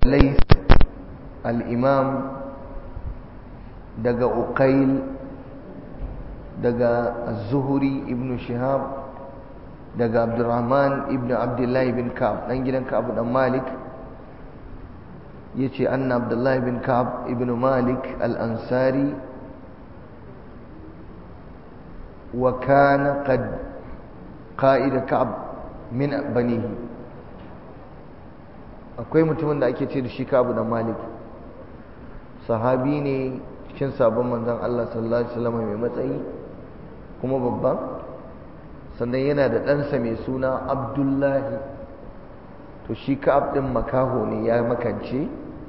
ليث الإمام دقى أقيل دقى الزهري ابن شهاب دقى عبد الرحمن ابن عبد الله بن كعب ننجل كعب بن مالك يتي أن عبد الله بن كعب ابن مالك الأنصاري وكان قد قائد كعب من بنيه akwai mutumin da ake ce da shi kabu da malik sahabi ne cikin sabon manzon Allah sallallahu alaihi wasallam mai matsayi kuma babba sannan yana da ɗansa mai suna abdullahi to shi ka'ab ɗin makaho ne ya makance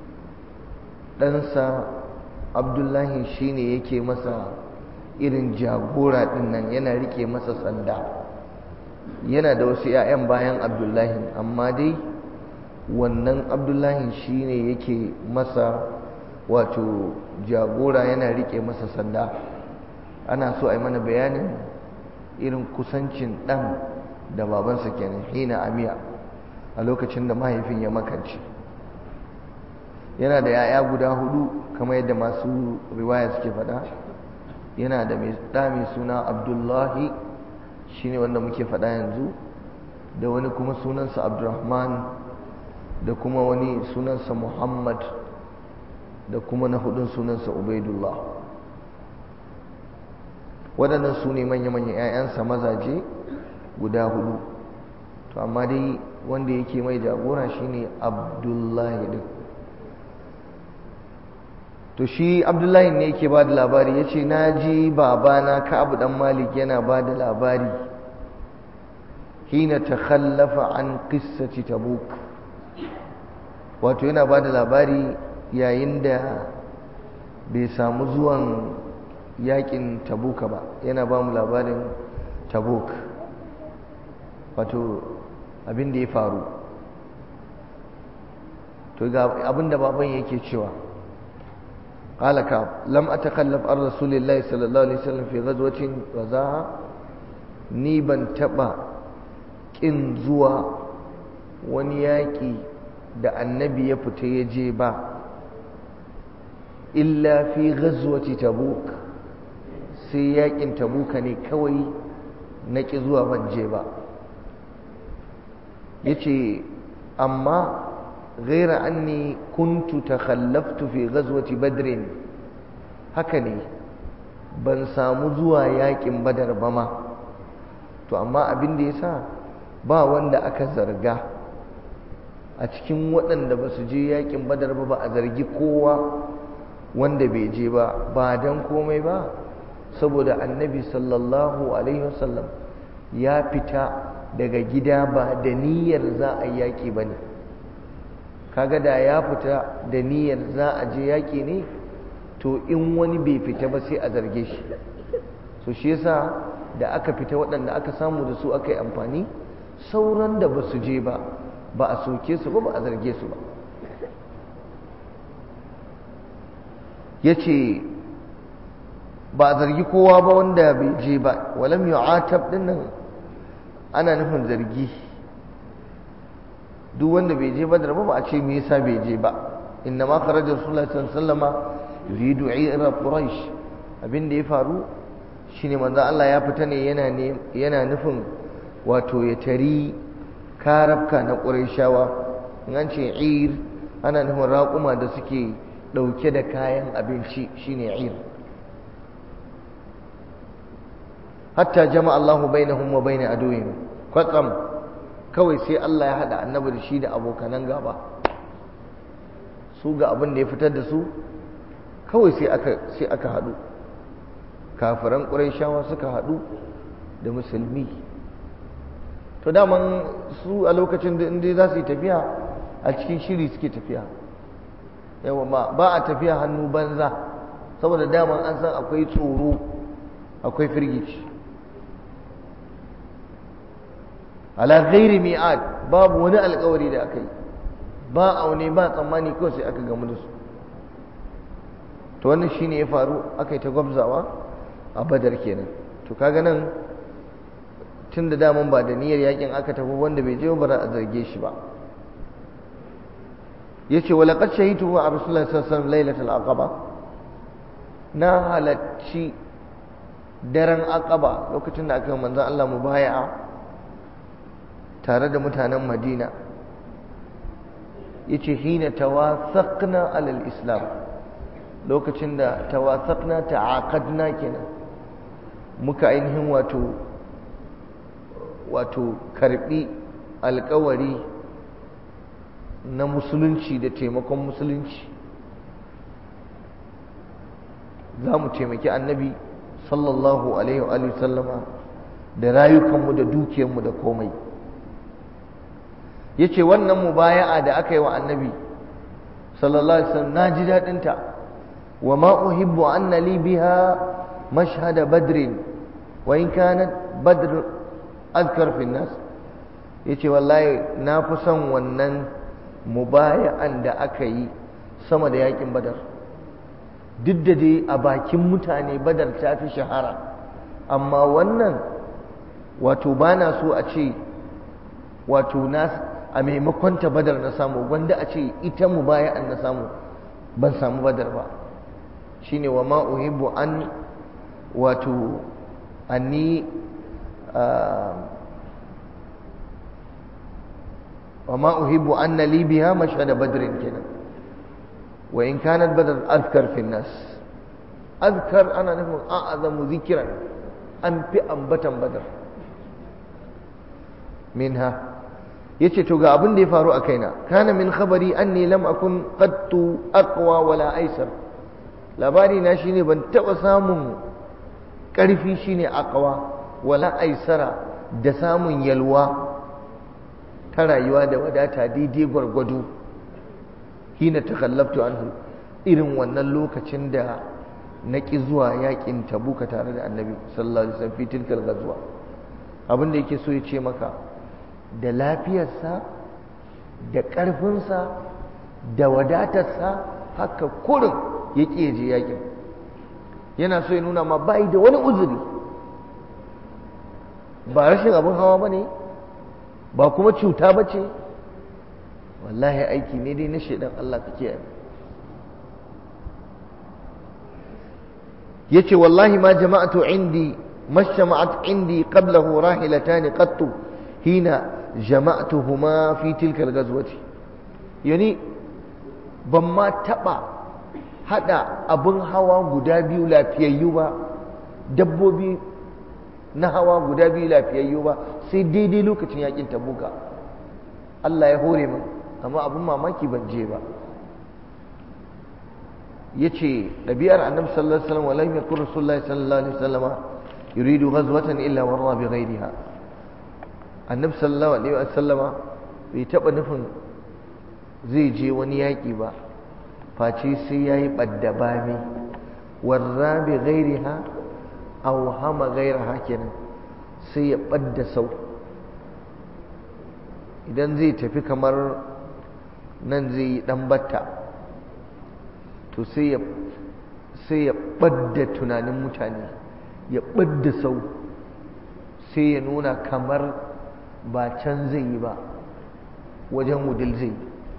ɗansa abdullahi shine yake masa irin jagora ɗin nan yana rike masa sanda yana da wasu 'ya'yan bayan abdullahi amma dai wannan abdullahi shine yake masa wato jagora yana rike masa sanda ana so a yi mana bayanin irin kusancin ɗan da babansa kenan hina amiya a lokacin da mahaifin ya makance yana da 'ya'ya guda hudu kamar yadda masu riwaya suke faɗa yana da ɗa mai suna abdullahi shine wanda muke faɗa yanzu da wani kuma sunansa abdurrahman da kuma wani sunansa Muhammad da kuma na hudun sunansa Ubaidullah waɗannan su ne manya-manyan 'ya'yansa mazaje guda hudu to amma dai wanda yake mai jagora shine Abdullahi din to shi Abdullahi ne yake ba da labari ya ce na ji babana Ka'abu dan Malik yana ba da labari hina ta khallafa an qissati tabuk wato yana ba da labari yayin da bai samu zuwan yakin tabuka ba yana ba mu labarin tabuk wato abin da ya faru to ga abin da baban yake cewa قال كعب لم أتخلف عن رسول الله صلى الله عليه وسلم في غزوة غزاها ni ban taɓa ƙin zuwa wani yaƙi da annabi ya fita ya je ba illa fi ghazwati tabuk sai yakin tabuka ne kawai na ki zuwa ban je ba yace amma ghaira anni kuntu takhallaftu fi ghazwati badrin haka ne ban samu zuwa yakin badar ba ma to amma abin da yasa ba wanda aka zarga a cikin waɗanda ba su je yakin badar ba ba a zargi kowa wanda bai je ba ba don komai ba saboda annabi sallallahu alaihi wasallam ya fita daga gida ba da niyyar za a yaƙi ba ne kaga da ya fita da niyyar za a je yaƙi ne to in wani bai fita ba sai a zarge shi so shi yasa da aka fita waɗanda aka samu da su aka yi amfani sauran da ba su je ba ba a soke su ba ba a zarge su ba ya ce ba a zargi kowa ba wanda bai je ba walam yu'atab din nan ana nufin zargi duk wanda bai je badar ba ba a ce me yasa bai je ba inna ma kharaja rasulullahi sallallahu alaihi wasallama yuridu ira quraish abin da ya faru shine manzo Allah ya fita ne yana ne yana nufin wato ya tari karabka na qurayshawa in an ce ir ana nufin raƙuma da suke ɗauke da kayan abinci shine ir hatta jama'a Allahu bainahum wa bain aduwwihim kwatsam kawai sai Allah ya hada annabi da shi da abokanan gaba su ga abin da ya fitar da su kawai sai aka sai aka hadu kafiran quraishawa suka hadu da musulmi to daman su a lokacin da inda za su yi tafiya a cikin shiri suke tafiya yawa ba ba a tafiya hannu banza saboda daman an san akwai tsoro akwai firgici ala ghairi mi'ad babu wani alkawari da aka yi ba aune ba tsammani kawai sai aka gamu da su to wannan shine ya faru aka yi ta gwabzawa a badar kenan to kaga nan tun da daman ba da niyyar yakin aka tafi wanda bai je ba a zarge shi ba yace wa laqad shahidu wa rasulullahi sallallahu alaihi wasallam lailatul aqaba na halacci daren aqaba lokacin da aka yi manzon Allah mubaya'a tare da mutanen Madina yace hina tawathaqna alal islam lokacin da tawathaqna ta'aqadna kenan muka ainihin wato wato karbi alkawari na musulunci da taimakon musulunci za mu taimaki annabi sallallahu alaihi wa sallama da rayukanmu da dukiyarmu da komai ya ce wannan mubaya'a da aka yi wa annabi sallallahu alaihi wasallam na ji daɗinta wa ma uhibbu anna li biha mashhada badrin wa in kanat badr azkar fi nas yace wallahi na fi son wannan mubaya'an da aka yi sama da yakin badar duk da dai a bakin mutane badar ta fi shahara amma wannan wato ba na so a ce wato na a maimakon ta badar na samu wanda a ce ita mubaya'an na samu ban samu badar ba shine wa ma uhibbu an wato anni وما أحب أن لي بها مشهد بدر كنا وإن كانت بدر أذكر في الناس أذكر أنا نفهم أعظم ذكرا أن في أنبتا بدر منها yace to ga abin da ya faru a kaina kana min khabari anni lam akun qattu aqwa wala aisar labari na shine ban taba samun karfi shine aqwa wala aisara da samun yalwa ta rayuwa da wadata daidai gwargwado hina takallabtu anhu irin wannan lokacin da na ƙi zuwa yakin tabuka tare da annabi sallallahu alaihi wasallam fi tilkal ghazwa abin da yake so ya ce maka da lafiyarsa da ƙarfinsa da wadatarsa haka kurin ya ƙi je yakin yana so ya nuna ma bai da wani uzuri ba rashin abin hawa ba ne ba kuma cuta ba ce wallahi aiki ne dai na shaidan Allah ka kiyaye yace wallahi ma jama'atu indi mashama'at indi qablahu rahilatan qattu hina jama'tuhuma fi tilka al-ghazwati yani ban ma taba hada abun hawa guda biyu lafiyayyu ba dabbobi na hawa guda biyu lafiyayyu ba sai daidai lokacin yakin tabuka Allah ya hore min amma abin mamaki ban je ba yace ɗabi'ar annabi sallallahu alaihi wasallam walam yakun rasulullahi sallallahu alaihi wasallam yuridu ghazwatan illa warra bi ghayriha annabi sallallahu alaihi wasallam bai taba nufin zai je wani yaki ba face sai yayi badda bami warra bi ghayriha aw hama ghayraha kenan sai ya badda sau idan zai tafi kamar nan zai yi dan batta to sai ya sai ya ɓadda tunanin mutane ya ɓadda sau sai ya nuna kamar ba can zai yi ba wajen wudil zai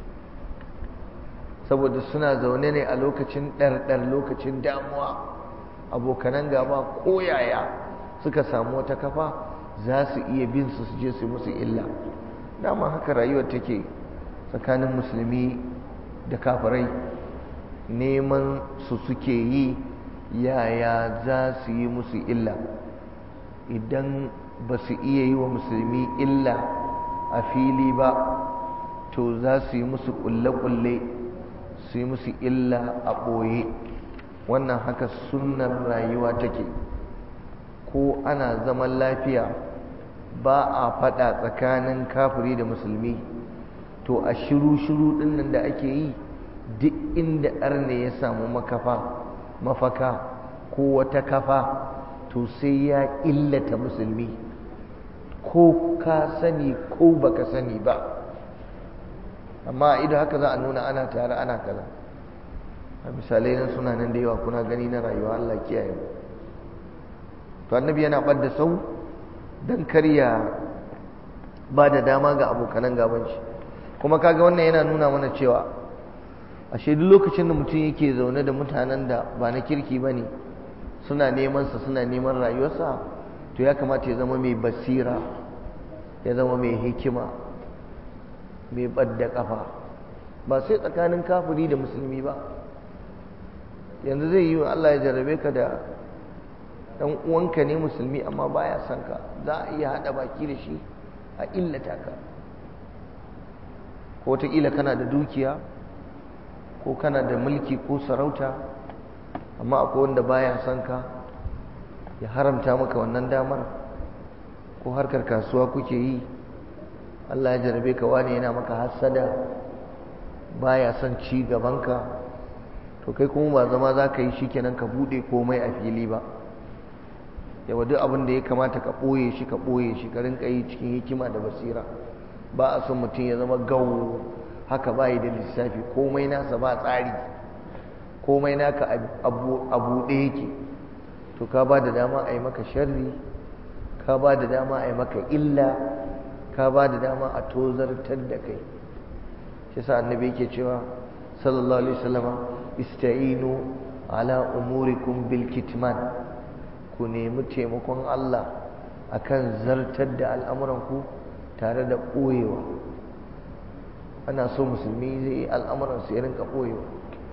saboda suna zaune ne a lokacin ɗarɗar lokacin damuwa abokanan gaba koyaya suka samu wata kafa za su iya bin su su je su musu illa dama haka rayuwar take tsakanin musulmi da kafirai neman su suke yi yaya za su yi musu illa idan ba su iya yi wa musulmi illa a fili ba to za su yi musu kulle-kulle su yi musu illa a ɓoye wannan haka sunnar rayuwa take ko ana zaman lafiya ba a faɗa tsakanin kafiri da musulmi to a shiru-shiru ɗin nan da ake yi duk inda arne ya samu makafa mafaka ko wata kafa to sai ya illata musulmi ko ka sani ko baka sani ba amma idan haka za a nuna ana tare ana kaza a misalai nan suna nan da yawa kuna gani na rayuwa Allah kiyaye to annabi yana ɓadda sau don karya ba da dama ga abokanan gaban shi kuma kaga wannan yana nuna mana cewa ashe duk lokacin da mutum yake zaune da mutanen da ba na kirki ba ne suna neman sa suna neman rayuwarsa to ya kamata ya zama mai basira ya zama mai hikima mai ɓadda ƙafa ba sai tsakanin kafiri da musulmi ba yanzu zai yi wa Allah ya jarrabe ka da ɗan uwanka ne musulmi amma baya son ka za a iya haɗa baki da shi a illata ka ko wataƙila kana da dukiya ko kana da mulki ko sarauta amma akwai wanda baya son ka ya haramta maka wannan damar ko harkar kasuwa kuke yi Allah ya jarabe ka wani yana maka hassada baya son ci gabanka to kai kuma ba zama za ka yi shi kenan ka buɗe komai a fili ba yawa duk abin da ya kamata ka ɓoye shi ka ɓoye shi ka rinka yi cikin hikima da basira ba a son mutum ya zama gawo haka ba yi da lissafi komai nasa ba tsari komai naka a buɗe yake to ka ba da dama a yi maka sharri ka ba da dama a yi maka illa ka ba da dama a tozartar da kai shi sa annabi yake cewa sallallahu alaihi wasallama ista'inu ala umurikum bil kitman ku nemi taimakon Allah akan zartar da al'amuranku tare da ɓoyewa ana so musulmi zai yi al'amuransu ya rinka ɓoyewa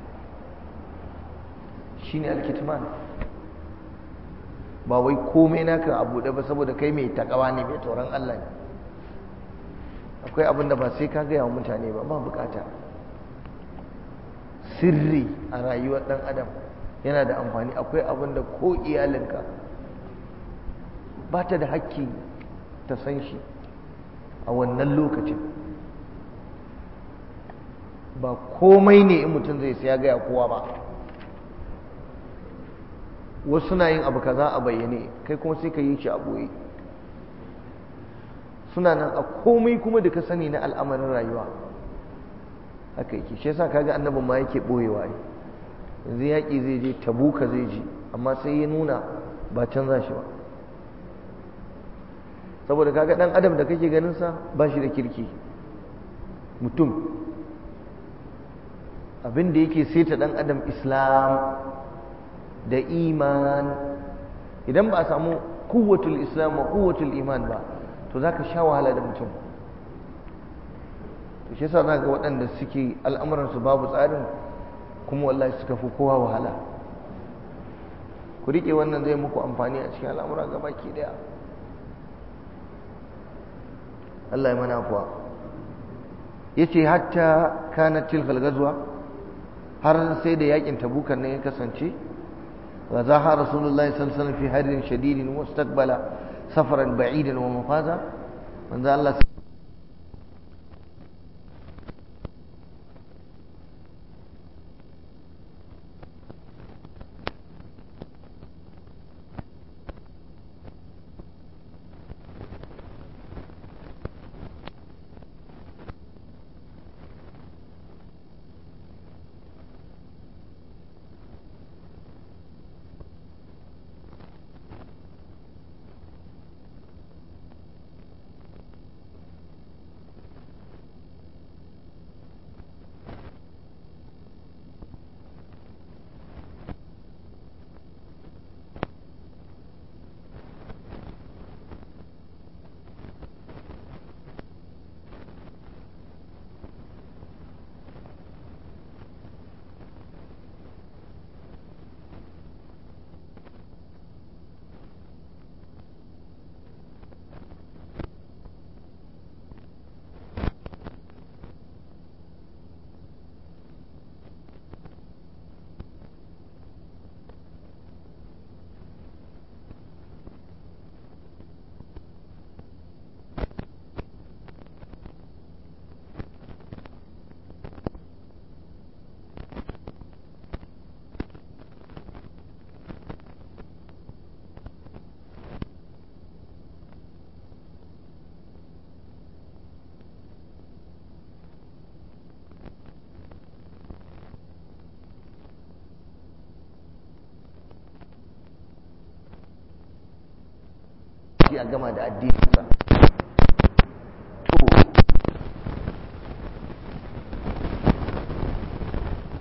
shi ne alkitman ba wai komai naka a buɗe ba saboda kai mai takawa ne mai tsoron Allah ne akwai abin da ba sai ka gaya wa mutane ba ba bukata sirri a rayuwar ɗan adam yana da amfani akwai abin da ko iyalinka ba ta da hakki ta san shi a wannan lokacin ba komai ne in mutum zai sai ya gaya kowa ba wasu na yin abu kaza a bayyane kai kuma sai ka yi shi a boye suna nan a komai kuma da ka sani na al'amarin rayuwa haka yake shi yasa kaga annabin ma yake boyewa ne yanzu yaƙi zai je tabuka zai ji amma sai ya nuna ba canza shi ba saboda kaga dan adam da kake ganin sa ba shi da kirki mutum abin da yake saita dan adam islam da iman idan ba a samu kuwatul islam wa kuwatul iman ba to za ka sha wahala da mutum to shi yasa za ga waɗanda suke al'amuransu babu tsarin kuma wallahi suka fi kowa wahala ku riƙe wannan zai muku amfani a cikin al'amura gaba ki daya Allah ya mana kuwa ya ce hatta kanat tilkal gazuwa har sai da yakin tabukan nan ya kasance وزاها رسول الله صلى الله عليه وسلم في حر شديد واستقبل سفرا بعيدا ومفازا من ذا الله shi a gama da addininsa to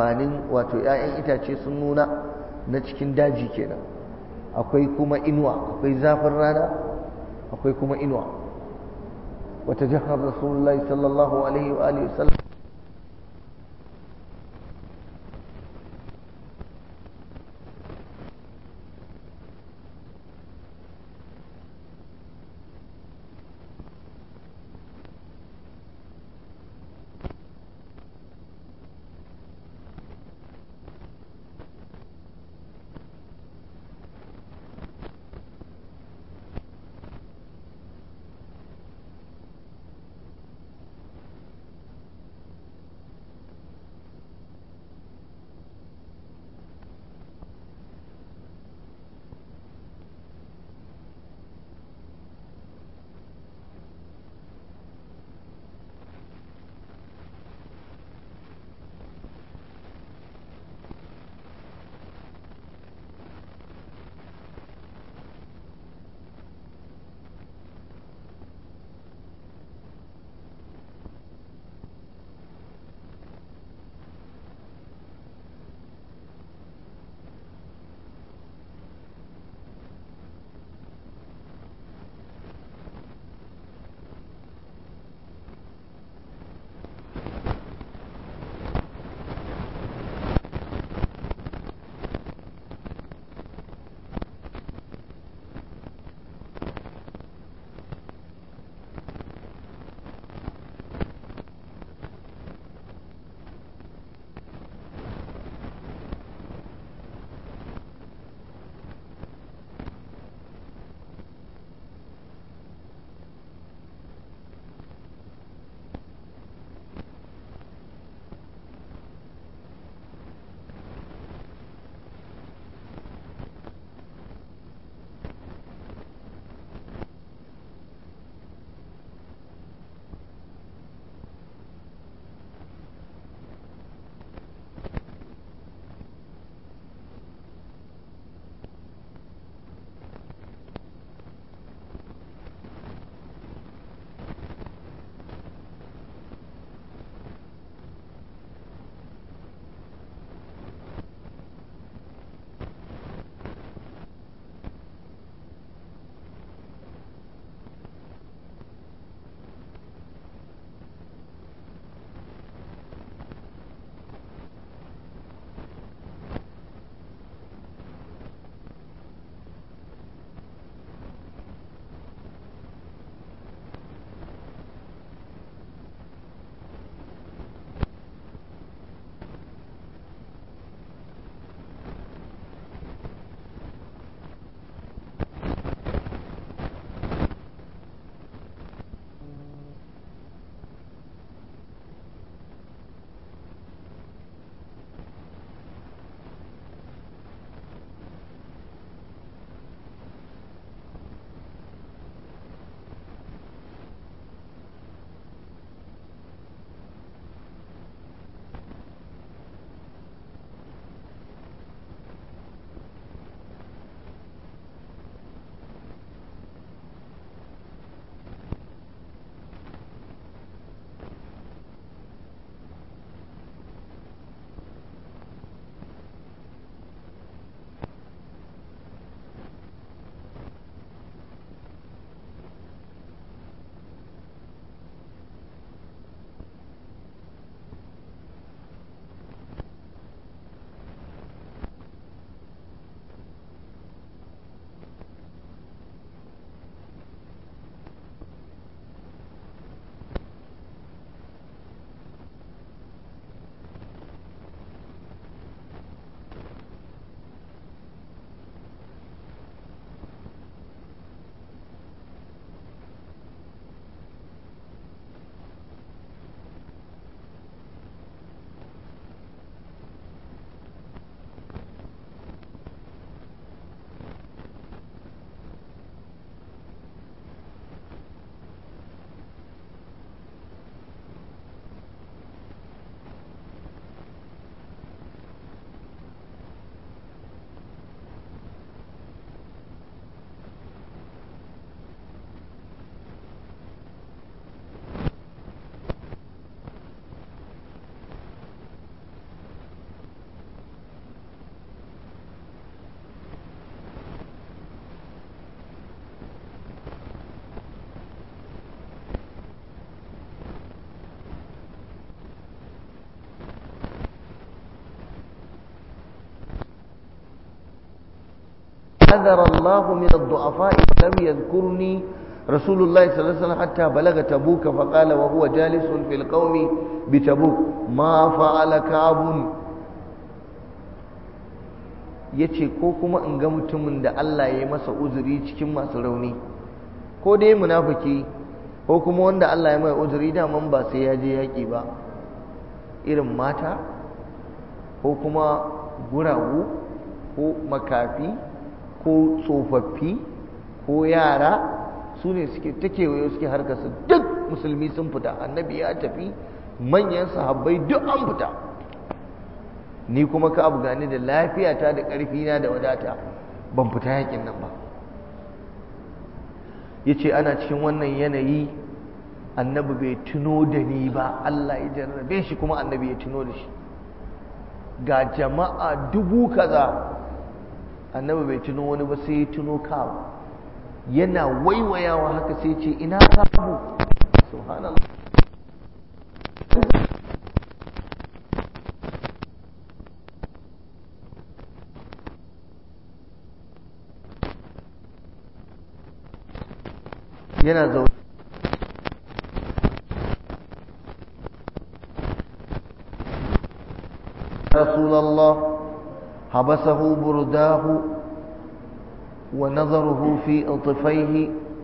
amfanin wato 'ya'yan itace sun nuna na cikin daji kenan akwai kuma inuwa akwai zafin rana akwai kuma inuwa wata jihar rasulullahi sallallahu alaihi wa alihi wasallam hadara Allah min ad-du'afa lam yadhkurni رسول الله صلى الله عليه وسلم حتى بلغ تبوك فقال وهو جالس في القوم بتبوك ما فعل كعب yace ko kuma in ga mutumin da Allah ya yi masa uzuri cikin masu rauni ko dai munafiki ko kuma wanda Allah ya mai uzuri daman ba sai ya je yaƙi ba irin mata ko kuma guragu ko makafi ko tsofaffi ko yara su ne suke ta kewaye suke harkarsa duk musulmi sun fita annabi ya tafi manyan sahabbai duk an fita ni kuma ka abu gani da lafiyata da ƙarfina da wadata ban fita yakin nan ba ya ce ana cikin wannan yanayi annabi bai tuno da ni ba Allah ya jarrabe shi kuma annabi ya tuno da shi ga jama'a dubu kaza annabi bai tuno wani ba sai ya tuno kawo yana waiwayawa haka sai ce ina samu subhanallah yana zaune رسول الله حبسه برداه ونظره في أطفيه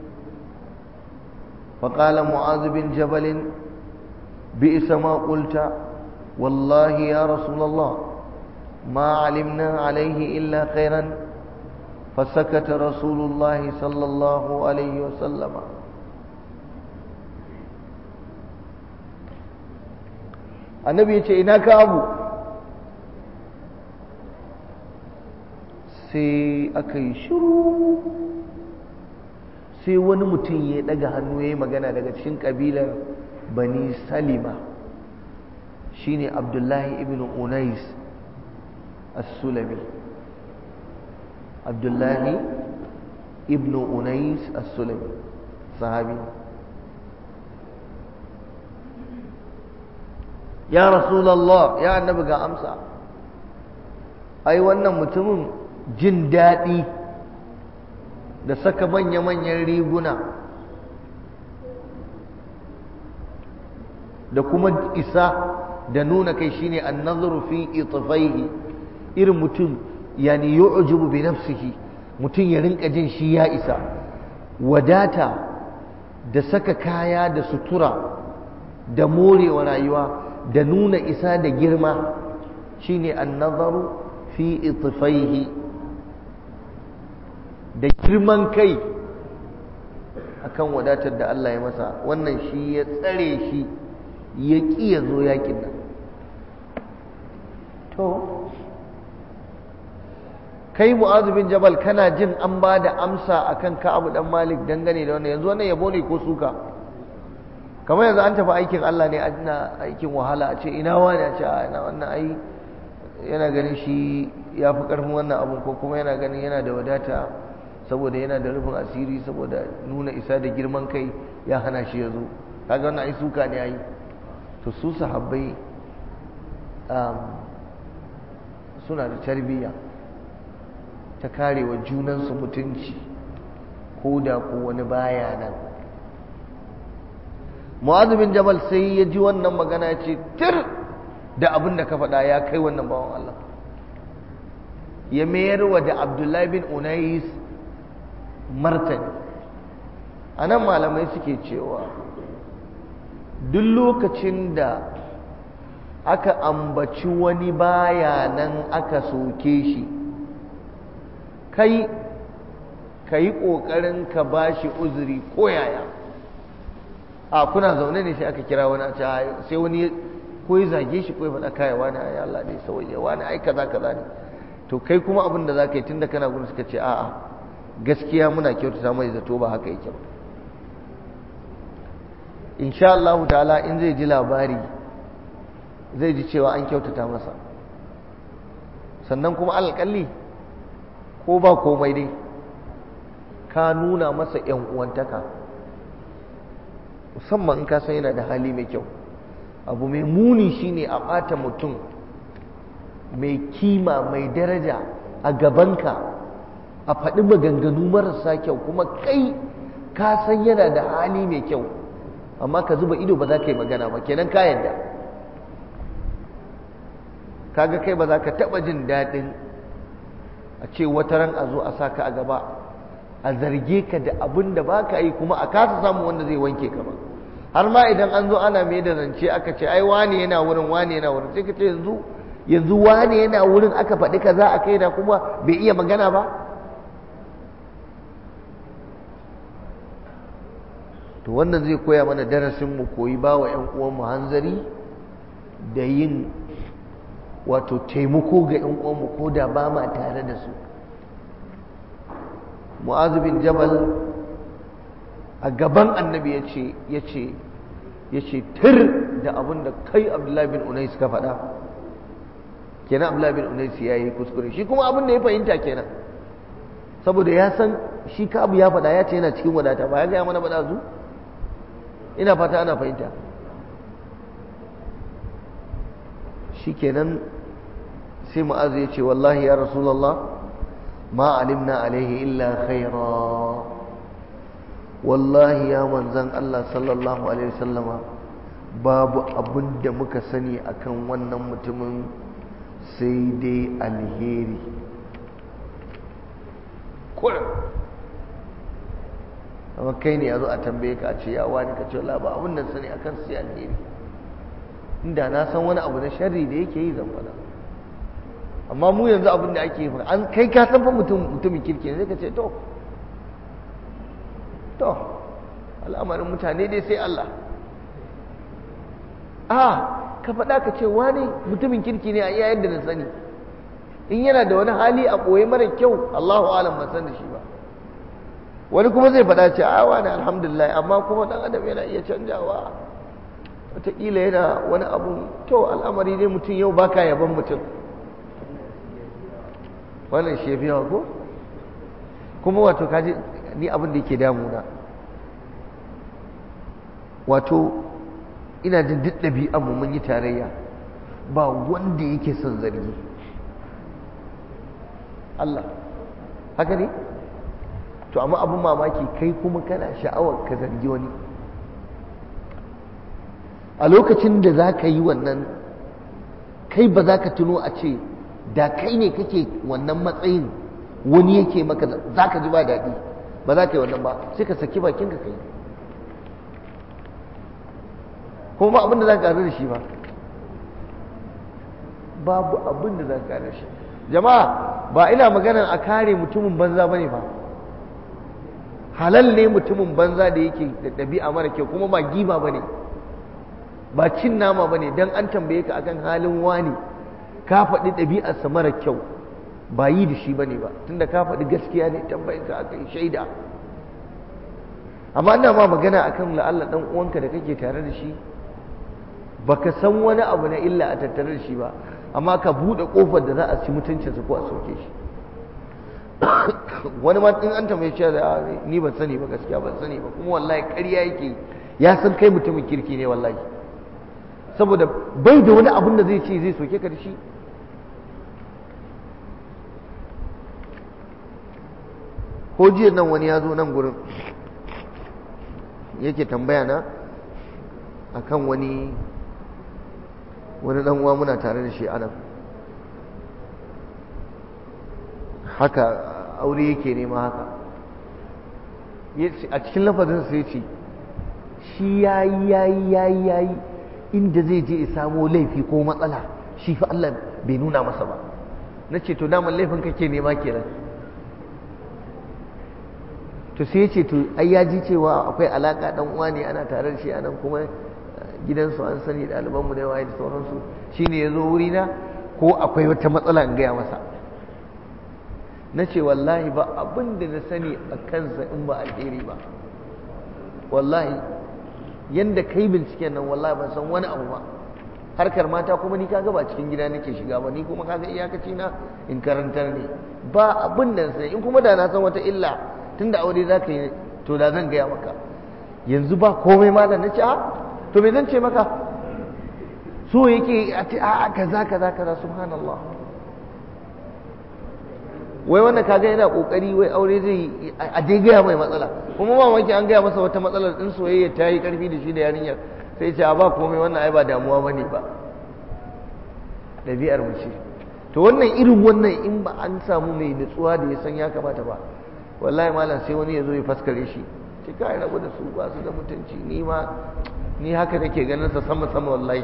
فقال معاذ بن جبل بئس ما قلت والله يا رسول الله ما علمنا عليه إلا خيرا فسكت رسول الله صلى الله عليه وسلم النبي يقول إنك أبو sai aka yi shiru sai wani mutum ya daga hannu ya yi magana daga cikin kabilar bani salima shine abdullahi ibn unais as-sulami abdullahi ibn unais as-sulami sahabi ya rasulallah ya annabi ga amsa ai wannan mutumin jin daɗi da saka manya-manyan riguna da kuma isa da nuna kai shine annazuru fi itfaihi irin mutum yani yu'jibu bi nafsihi mutum ya rinka jin shi ya isa wadata da saka kaya da sutura da morewa rayuwa da nuna isa da girma shine annazaru fi itfaihi da girman kai akan wadatar da Allah ya masa wannan shi ya tsare shi ya ƙi ya zo yakin nan to kai mu'azu bin jabal kana jin an ba da amsa akan ka'abu dan malik dangane da wannan yanzu wannan yabo ne ko suka kamar yanzu an tafi aikin Allah ne ana aikin wahala a ce ina wani a ce ina wannan ai yana ganin shi ya fi ƙarfin wannan abun ko kuma yana ganin yana da wadata saboda yana da rufin asiri saboda nuna isa da girman kai ya hana shi ya zo kaga wannan ai suka ne ai to su sahabbai suna da tarbiyya ta karewa junansu mutunci ko da ko wani baya nan mu'adh bin jabal sai ya ji wannan magana ce tir da abin da ka faɗa ya kai wannan bawan Allah ya mayar wa da abdullahi bin unais martani a nan malamai suke cewa duk lokacin da aka ambaci wani baya nan aka soke shi kai ka yi ƙoƙarin ka ba shi uzuri ko yaya a kuna zaune ne sai aka kira wani a ce sai wani ko ya zage shi ko ya faɗa kaya wani ya Allah ne sauye wani ai kaza kaza ne to kai kuma abin da za ka yi tun da kana gudu suka ce a'a gaskiya muna kyautata mai zato ba haka yake ba insha Allah ta'ala in zai ji labari zai ji cewa an kyautata masa sannan kuma alƙalli ko ba komai dai ka nuna masa ‘yan uwantaka musamman in ka san yana da hali mai kyau abu mai muni shine a ɓata mutum mai kima mai daraja a gabanka a faɗi maganganu marasa kyau kuma kai ka san yana da hali mai kyau amma ka zuba ido ba za ka yi magana ba kenan ka yadda kaga kai ba za ka taɓa jin daɗin a ce wata ran a zo a sa ka a gaba a zarge ka da abin da ba ka yi kuma a kasa samu wanda zai wanke ka ba har ma idan an zo ana mai da zance aka ce ai wane yana wurin wane yana wurin sai ka ce yanzu yanzu wane yana wurin aka faɗi kaza a kai da kuma bai iya magana ba to wannan zai koya mana darasin mu koyi ba wa 'yan uwanmu hanzari da yin wato taimako ga 'yan uwanmu ko da ba ma tare da su mu'azu bin jabal a gaban annabi ya ce ya ce ya ce tir da abin da kai abdullahi bin unais ka faɗa kenan abdullahi bin unais ya yi kuskure shi kuma abin da ya fahimta kenan saboda ya san shi ka abu ya faɗa ya ce yana cikin wadata ba ya gaya mana ba zu ina fata ana fahimta shi kenan sai mu'azu ya ce wallahi ya rasulallah ma alimna alaihi illa khaira wallahi ya manzan Allah sallallahu alaihi wasallama babu abin da muka sani akan wannan mutumin sai dai alheri kurin amma kai ne ya zo a tambaye ka a ce ya wani ka ce ba abin da sani akan sai alheri inda na san wani abu na sharri da yake yi zan faɗa amma mu yanzu abin da ake yi an kai ka san fa mutumin kirki ne sai ka ce to to al'amarin mutane dai sai Allah a ka faɗa ka ce wani mutumin kirki ne a iya yadda na sani in yana da wani hali a ɓoye mara kyau Allahu alam ban san da shi ba wani kuma zai faɗa ce a wani alhamdulillah amma kuma ɗan adam yana iya canjawa wataƙila yana wani abu to al'amari ne mutum yau baka yaban mutum wannan shi ya ko kuma wato kaji ni abin da yake damuna wato ina jin duk ɗabi'an mu mun yi tarayya ba wanda yake son zargi Allah haka ne to amma abin mamaki kai kuma kana sha'awar ka zargi wani a lokacin da za ka yi wannan kai ba za ka tuno a ce da kai ne kake wannan matsayin wani yake maka za ka ji ba daɗi ba za ka yi wannan ba sai ka saki bakin ka kai kuma ba abin da za ka da shi ba babu abin da za ka da shi jama'a ba ina maganar a kare mutumin banza ba ne ba halal ne mutumin banza da yake da ɗabi'a mara kyau kuma ba giba ba ne ba cin nama ba ne don an tambaye ka akan halin wani ka faɗi ɗabi'arsa mara kyau ba yi da shi ba ne ba tunda ka faɗi gaskiya ne tambayin ka aka yi shaida amma ina ma magana akan la'alla ɗan uwanka da kake tare da shi baka san wani abu na illa a tattare da shi ba amma ka buɗe ƙofar da za a ci mutuncinsa ko a soke shi wani ma in an tambaye shi da ni ban sani ba gaskiya ban sani ba kuma wallahi ƙarya yake ya san kai mutumin kirki ne wallahi saboda bai da wani abun da zai ce zai soke ka da shi ko jiya nan wani ya zo nan gurin yake tambaya na akan wani wani dan uwa muna tare da shi anan haka aure yake nema haka a cikin lafazin sai ce shi yayi yayi yayi yayi inda zai je ya samo laifi ko matsala shi fa Allah bai nuna masa ba na ce to daman laifin kake nema kenan to sai ya ce to ai ya ji cewa akwai alaka dan uwa ne ana tare da shi anan kuma gidansu an sani ɗalibanmu da yawa da sauransu shine ya zo wurina ko akwai wata matsala in gaya masa na ce wallahi ba abin da na sani a kansa in ba alheri ba wallahi yanda kai binciken nan wallahi ban san wani abu ba harkar mata kuma ni kaga ba cikin gida nake shiga ba ni kuma kaga iyakaci na in karantar ne ba abin da sai in kuma da na san wata illa tunda aure za ka yi to da zan gaya maka yanzu ba komai ma da na ce a to me zan ce maka so yake a ce a kaza kaza kaza subhanallah wai wannan kaga yana kokari wai aure zai a dai gaya mai matsala kuma mamaki an gaya masa wata matsalar din soyayya ta yi karfi da shi da yarinyar sai ce a ba komai wannan ai ba damuwa bane ba ɗabi'ar mu ce to wannan irin wannan in ba an samu mai nutsuwa da ya san ya kamata ba wallahi malam sai wani ya zo ya faskare shi ce kai rabu da su ba su da mutunci ni ma ni haka nake ganin sa sama sama wallahi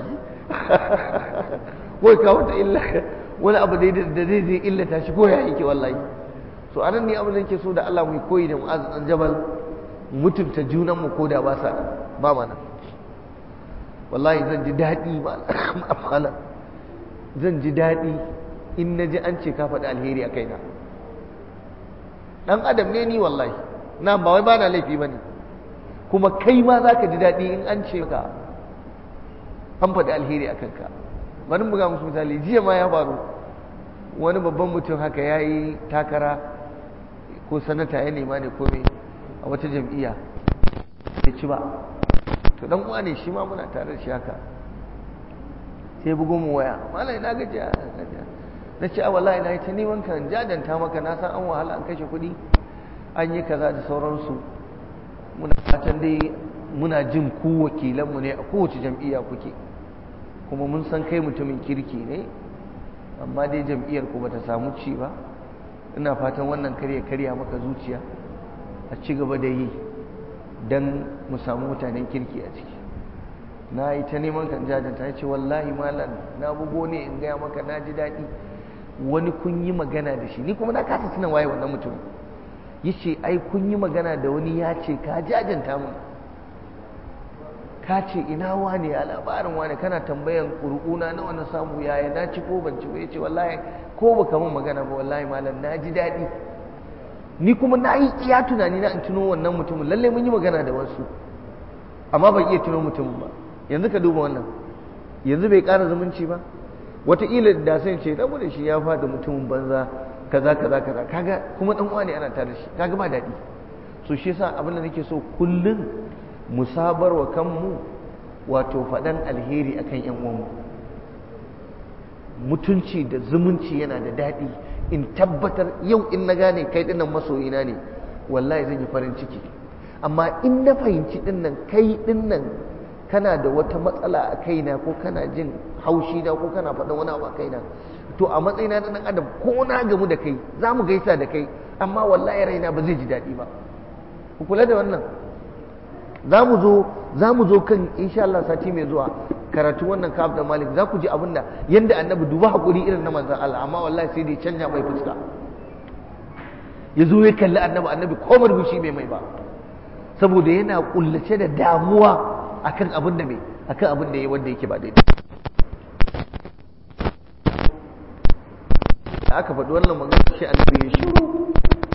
wai ka wata illa wani abu da zai zai illata shi ko ya yake wallahi so anan ne abin da yake so da Allah mu koyi da mu'az dan jabal mutunta junan mu ko da ba sa ba mana wallahi zan ji daɗi ba zan ji daɗi in na ji an ce ka faɗi alheri a kaina ɗan adam ne ni wallahi na ba wai ba na laifi ba ne kuma kai ma za ka ji daɗi in an ce ka an faɗi alheri a kanka bari buga musu misali jiya ma ya faru wani babban mutum haka ya yi takara ko sanata ya nema ne ko a wata jam'iyya bai ci ba to dan uwa ne shi ma muna tare da shi haka sai bugo mu waya malai na gaji na ce a wallahi na yi ta neman kan jajanta maka na san an wahala an kashe kuɗi an yi kaza da sauransu muna fatan dai muna jin ku wakilanmu ne a kowace jam'iyya kuke kuma mun san kai mutumin kirki ne amma dai jam'iyyar ku bata samu ci ba ina fatan wannan karya karya maka zuciya a ci gaba da yi don mu samu mutanen kirki a ciki na yi ta neman kan jajanta ya ce wallahi malam na bugo ne in gaya maka na ji daɗi wani kun yi magana da shi ni kuma na kasa tunan waye wannan mutum ya ce ai kun yi magana da wani ya ce ka jajanta mun ka ce ina wane a labarin wane kana tambayan ƙurƙuna na wani samu yaya na ci ko ban ci ba ya ce wallahi ko ba mun magana ba wallahi malam na ji daɗi ni kuma na yi iya tunani na in tuno wannan mutumin lalle mun yi magana da wasu amma ban iya tuno mutumin ba yanzu ka duba wannan yanzu bai ƙara zumunci ba wataƙila da sai ce rabu da shi ya faɗi mutumin banza kaza kaza kaza kaga kuma dan uwa ne ana tare da shi kaga ba daɗi so shi yasa abin da nake so kullum mu sabar wa kanmu wato faɗan alheri akan ƴan uwanmu mutunci da zumunci yana da daɗi in tabbatar yau in na gane kai dinnan masoyina ne wallahi zan yi farin ciki amma in na fahimci dinnan kai dinnan kana da wata matsala a kaina ko kana jin haushi na ko kana faɗin wani abu a kaina to a matsayina na ɗan adam ko na gamu da kai za mu gaisa da kai amma wallahi raina ba zai ji daɗi ba ku kula da wannan za mu zo za mu zo kan insha Allah sati mai zuwa karatu wannan kaf da malik za ku ji abin da yanda annabi duba hakuri irin na manzon Allah amma wallahi sai dai canja mai fuska ya zo ya kalli annabi annabi ko marbushi bai mai ba saboda yana kullace da damuwa akan abin da mai akan abin da yayi wanda yake ba daidai da aka faɗi wannan magana shi annabi ya shiru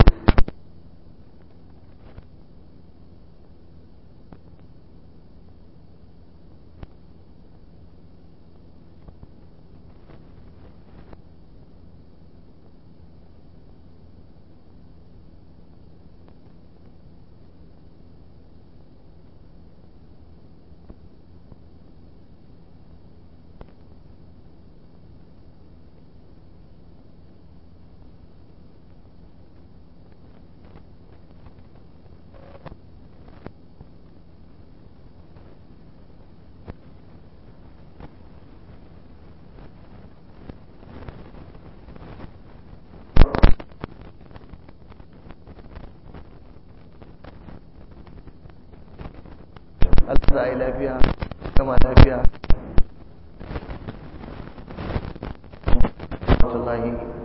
Allah za a yi lafiya kama lafiya. Wallahi